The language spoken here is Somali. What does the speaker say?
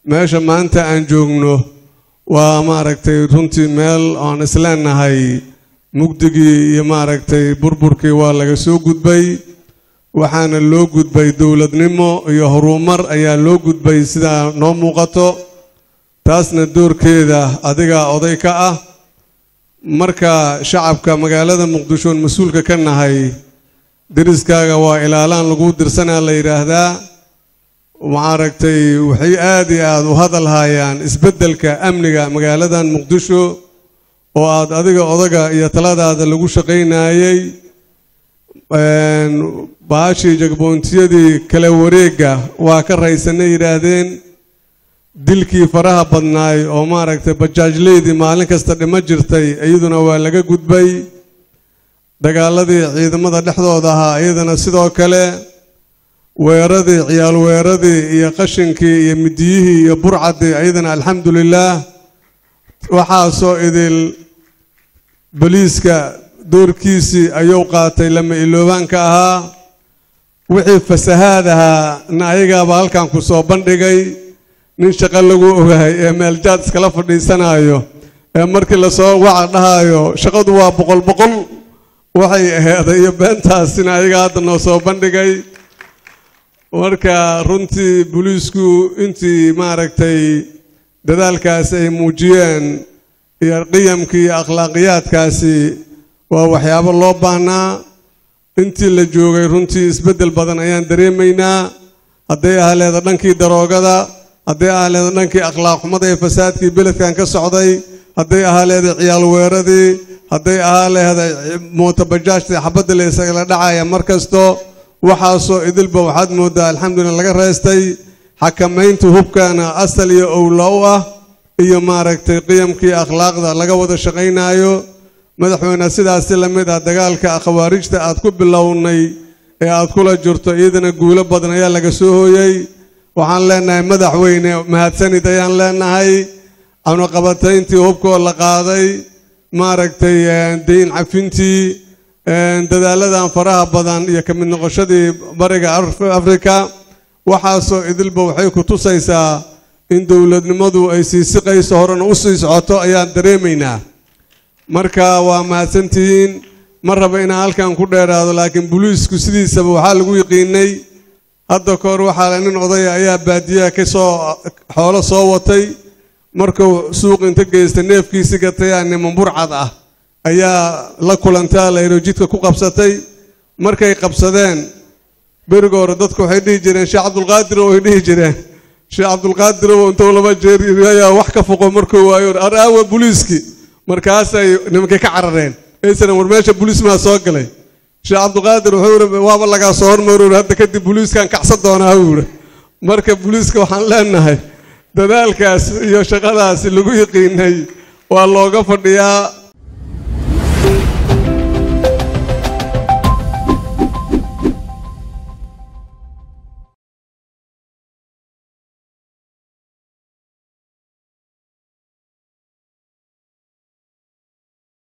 meesha maanta aan joogno waa maaragtay runtii meel aan isleenahay mugdigii iyo maaragtay burburkii waa laga soo gudbay waxaana loo gudbay dowladnimo iyo horumar ayaa loo gudbay sidaa noo muuqato taasna doorkeeda adigaa oday ka ah marka shacabka magaalada muqdisho oon mas-uulka ka nahay deriskaaga waa ilaalaan lagu dirsanaa la yidhaahdaa maaragtay waxay aada iyo aada u hadal haayaan isbeddelka amniga magaaladan muqdisho oo aada adiga odaga iyo taladaada lagu shaqaynayay baashii jagboontiyadii kala wareegga waa ka raysanay yidhaahdeen dilkii faraha badnaay oo maaragtay bajaajleydii maalin kasta dhimo jirtay iyaduna waa laga gudbay dagaaladii ciidamada dhexdooda ahaa iyadana sidoo kale weeradii ciyaal weeradii iyo qashinkii iyo midiyihii iyo burcadii iyadana alxamdulilaah waxaasoo idil boliiska doorkiisii ayuu qaatay lama iloobaanka ahaa wixii fasahaad ahaa na ayagaaba halkan ku soo bandhigay nin shaqo lagu ogahay ee meeljaad iskala fadhiisanayo ee markii lasoo waca dhahayo shaqadu waa boqol boqol waxay aheeday iyo beentaasina ayaga hadda noo soo bandhigay marka runtii booliisku intii maaragtay dadaalkaas ay muujiyeen iyo qiyamkii iyo akhlaaqiyaadkaasi waa waxyaabo loo baahnaa intii la joogay runtii isbeddel badan ayaan dareemaynaa hadday ahleeda dhankii daroogada hadday ahleeda dhankii akhlaaq xumada ee fasaadkii beledkan ka socday hadday ahaleeda ciyaal weeradii hadday ahaa leedahay mootabajaajta xabadda la isagala dhacaya mar kasto waxaasoo idilba waxaad moodaa alxamdulillah laga reestay xakamaynta hubkana asal iyo owla u ah iyo maaragtay qiyamkii akhlaaqda laga wada shaqaynaayo madaxweyne sidaasi la mid ah dagaalka khawaarijta aad ku bilownay ee aad kula jirto iyadana guulo badan ayaa laga soo hooyey waxaan leenahay madaxweyne mahadsanid ayaan leenahay cunaqabatayntii hubkoo la qaaday maaragtay dayn cafintii dadaaladan faraha badan iyo ka mid noqoshadii bariga afrika waxaasoo idilba waxay ku tusaysaa in dowladnimadu ay sii siqayso horena u sii socoto ayaan dareemaynaa marka waa mahadsantihiin ma raba inaan halkan ku dheeraado laakiin booliisku sidiisaba waxaa lagu yiqiinay hadda ka hor waxaa nin odaya ayaa baadiyaha ka soo xoolo soo watay markuu suuq inta geystay neefkiisi gatayaa niman burcad ah ayaa la kulantaa layro jidka ku qabsatay markay qabsadeen beriga hore dadku waxay dhihi jireen sheekh cabdulqaadir way dhihi jireen sheekh cabdulqaadir intuu laba jeer ayaa wax ka foqo markuu waayo araawa booliiskii markaasay nimankay ka carareen aysan war meesha booliis maa soo galay sheekh cabdulqaadir wuxuu yiri waaba lagaa soo hormaroor hadda kadib booliiskan kacsan doonaa buu yiri marka booliiska waxaan leenahay dadaalkaas iyo shaqadaas lagu yiqiinay waa looga fadhiyaa